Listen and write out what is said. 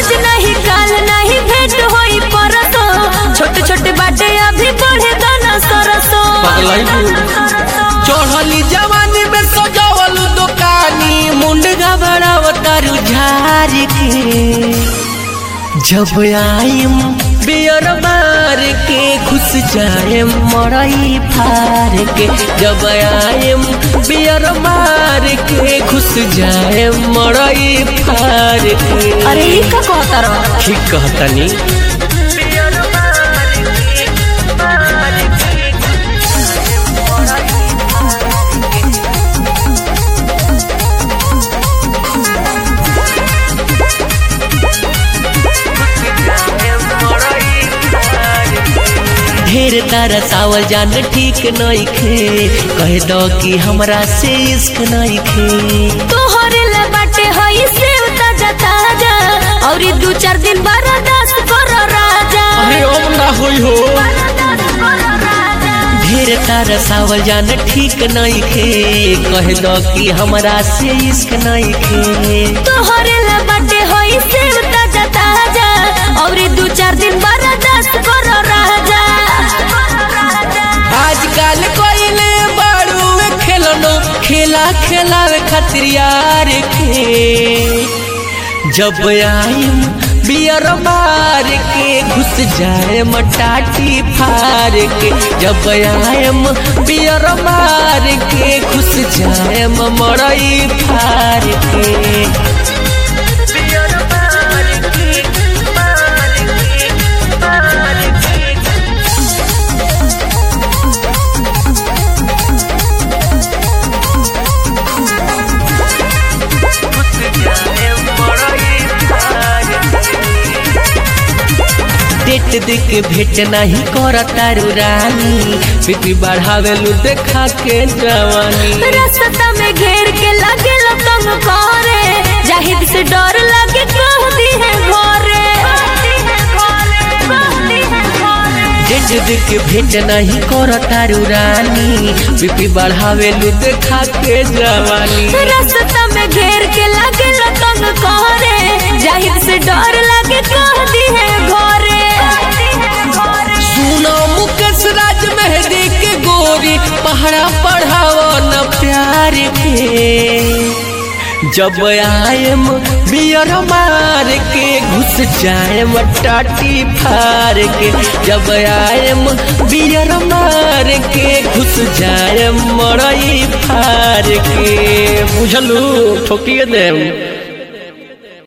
आज नहीं काल नहीं भेंट होई परसो छोटे छोटे बाटे अभी बढ़े दाना सरसो चढ़ली जवानी में सजावल दुकानी मुंडगा बड़ावतारू झार के जब आयम बियर मार के घुस जाए मरई फार के जब आयम बियर मार के घुस जाए मरई फार के अरे ई का कहता रहो ठीक कहतनी ढेर तारा सावल जान ठीक नहीं खे कह दो कि हमरा से इश्क नहीं खे तोहरे ले बाटे हई सेव ताजा ताजा और ई दू चार दिन बर्दाश्त कर राजा अब ना होई हो बर्दाश्त कर राजा ढेर तारा सावल जान ठीक नहीं खे कह दो कि हमरा से इश्क नहीं खे तोहरे ले बाटे हई सेव ताजा ताजा और ई दू चार दिन बर्दाश्त कर राजा आजकल कोइले बारू खेलनो खेला खेलावे खातिर यार के जब आइम बियर मार के घुस जाए मटाटी फार के जब आयम बियर मार के घुस जाए मरई फार के बियर मार के मार के मार के डेट देख भेट नहीं कर तारू रानी बीपी बढ़ावे लू देखा के जवानी रास्ता में घेर के लगे तंग करे जाहिद से डर लगे कह दी है घरे डेट देख भेट नहीं कर तारू रानी बीपी बढ़ावे लू देखा के जवानी रास्ता में घेर के लगे तंग करे जाहिद से डर लगे कह दी है घरे सुनो मुकेश राज मेहदी के गोरी पहरा पढ़ाओ न प्यार के जब आयम बियर मार के घुस जाए टाटी फार के जब आयम बियर मार के घुस जाए मरई फार के बुझलू ठोकिए देम